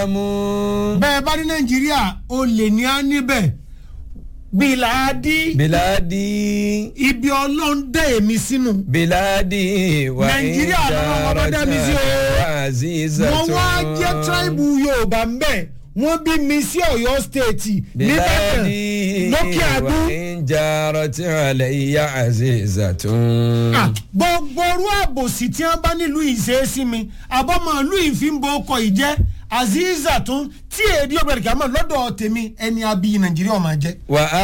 sàtàmù. bẹ́ẹ̀ bá ní nàìjíríà o lè ní á níbẹ̀ bíláàdì bíládì ibi ọlọ́run dẹ́ èmi sínú bíládì wà Nàìjíríà lọ́wọ́ wọn bá dá mi sí o. àzíza wọ́n wá jẹ́ tíráìbù yorùbá ń bẹ̀ wọ́n bí mi sí ọ̀yọ́ stéètì nìbàdàn bíládì lókè wà àdó. ìjàrọ̀ tí àlẹ́ ìyá àzíza tún. Ah, gbogbo orú àbòsí tí wọ́n bá nílùú ìṣeésí mi àbọ̀mọ̀ ìlú ìfínbó ọkọ̀ ìjẹ́ azeeza tún tí èdè ọ̀gbẹ̀rẹ̀ kìámọ̀ lọ́dọ̀ tèmi ẹni abiyì nàìjíríà máa jẹ́. wà á